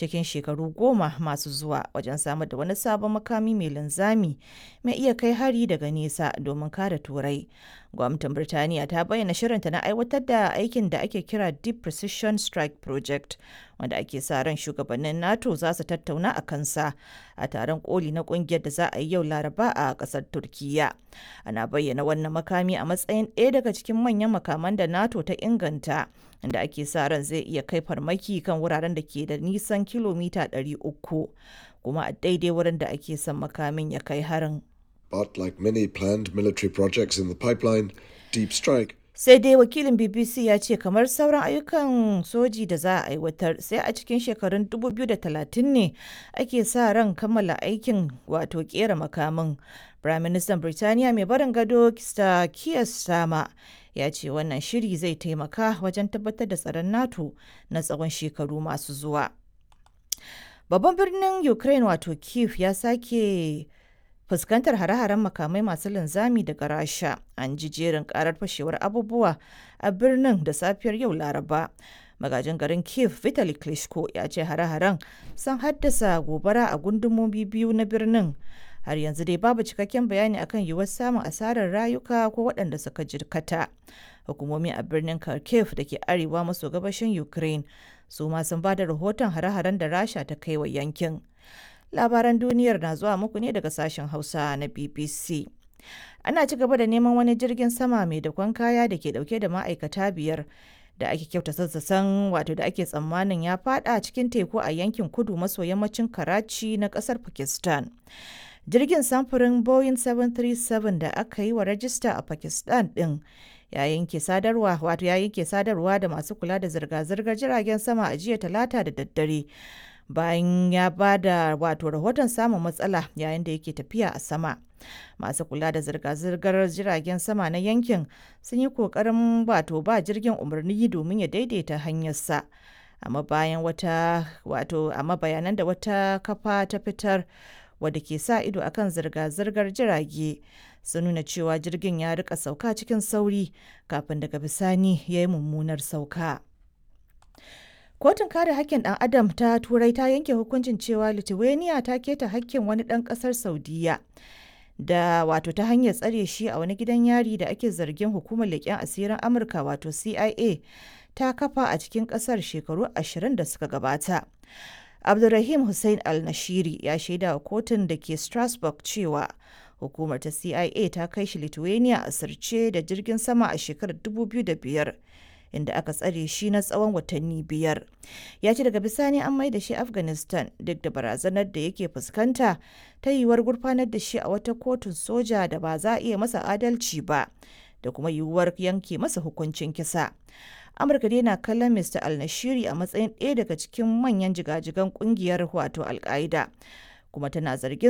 cikin shekaru goma masu zuwa wajen samar da wani sabon makami mai linzami mai iya kai hari daga nesa domin kare turai gwamnatin birtaniya ta bayyana shirinta na aiwatar da aikin da ake kira deep precision strike project wanda ake sa ran shugabannin nato za su tattauna a kansa a taron koli na kungiyar da za a yi yau laraba a kasar turkiya ana bayyana wannan makami a matsayin ɗaya daga cikin manyan makaman da nato ta inganta inda ake sa ran zai iya kai farmaki kan wuraren da ke da nisan kilomita 300 kuma a daidai wurin da ake son makamin ya kai harin But like many planned military projects in the pipeline, Deep Strike sai dai wakilin bbc ya ce kamar sauran ayyukan soji da za a aiwatar sai a cikin shekarun 2030 ne ake sa ran kammala aikin wato kera makamin prime minister birtaniya mai barin gado Sir Keir Starmer ya ce wannan shiri zai taimaka wajen tabbatar da tsaron nato na tsawon shekaru masu zuwa babban birnin ukraine wato kiev ya sake fuskantar hare-haren makamai masu linzami daga rasha an ji jerin karar fashewar abubuwa a birnin da safiyar yau laraba magajin garin kiev vitali klitschko ya ce hare-haren sun haddasa gobara a gundumomi biyu na birnin har yanzu dai babu cikakken bayani akan yiwuwar samun asarar rayuka ko waɗanda suka jirkata hukumomi a birnin kharkiv da ke arewa maso gabashin ukraine su ma sun ba da rahoton hare-haren da rasha ta kai wa yankin labaran duniyar na zuwa muku ne daga sashen hausa na bbc ana ci gaba da neman wani jirgin sama mai dakon kaya da ke dauke da ma'aikata biyar da ake kyauta sassasan wato da ake tsammanin ya fada cikin teku a yankin kudu maso yammacin karachi na kasar pakistan jirgin samfurin boeing 737 da aka yi wa rajista a pakistan din ya yanke sadarwa wato ya yanke sadarwa da masu kula da zirga-zirgar jiragen sama a jiya talata da daddare bayan ya ba da wato rahoton samun matsala yayin da yake tafiya a sama masu kula da zirga-zirgar jiragen sama na yankin sun yi kokarin wato ba jirgin umarni domin ya daidaita hanyarsa amma bayan wata wato amma bayanan da wata kafa ta fitar wadda ke sa ido akan zirga-zirgar jirage sun nuna cewa jirgin ya rika sauka cikin sauri kafin daga bisani ya yi mummunar sauka. Kotun kare hakkin ɗan Adam ta Turai ta yanke hukuncin cewa Lithuania ta keta hakkin wani ɗan ƙasar Saudiya da wato ta hanyar tsare shi a wani gidan yari da ake zargin hukumar leƙen asirin Amurka wato CIA ta kafa a cikin ƙasar shekaru ashirin da suka gabata. Abdulrahim Hussein Al-Nashiri ya shaida wa kotun da ke Strasbourg cewa hukumar ta CIA ta kai shi Lithuania a sirce da jirgin sama a shekarar 2005. inda aka tsare shi na tsawon watanni biyar ya ce daga bisani an mai da shi afghanistan duk da barazanar da yake fuskanta ta yiwuwar gurfanar da shi a wata kotun soja da ba za a iya masa adalci ba da kuma yiwuwar yanke masa hukuncin kisa amurka dai na kallon mr al-nashiri a matsayin ɗaya daga cikin manyan jigajigan kungiyar wato al kuma tana zargin